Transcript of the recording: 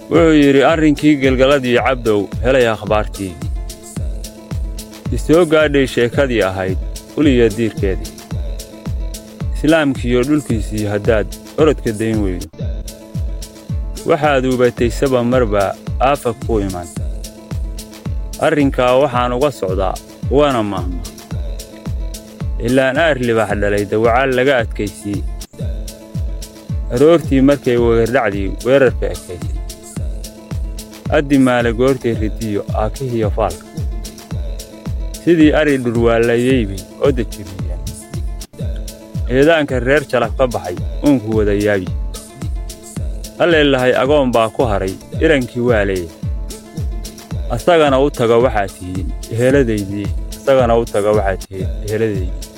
wuxuu yidhi arrinkii gelgaladii cabdow helay akhbaartii isoo gaadhay sheekadii ahayd uliya diirkeedii islaamkiiyo dhulkiisii haddaad orodka dayn weydo waxaad ubatay saba marba aafa ku iman arrinkaa waxaan uga socdaa waana maahma ilaan aar libax dhalay dawacaal laga adkaysii aroortii markay wegardhacdii weerarka ekaysay addi maale goortay ridiyo aakihiyo faalka sidii ari dhurwaallayaybay oo dejiriyeen eedaanka reer jalab ka baxay uunku wada yaabi halleelahay agoon baa ku hadhay irankii waa leeyahay asagana u taga waxaad tihiin eheladaydii asagana u taga waxaad tihiin eheladaydii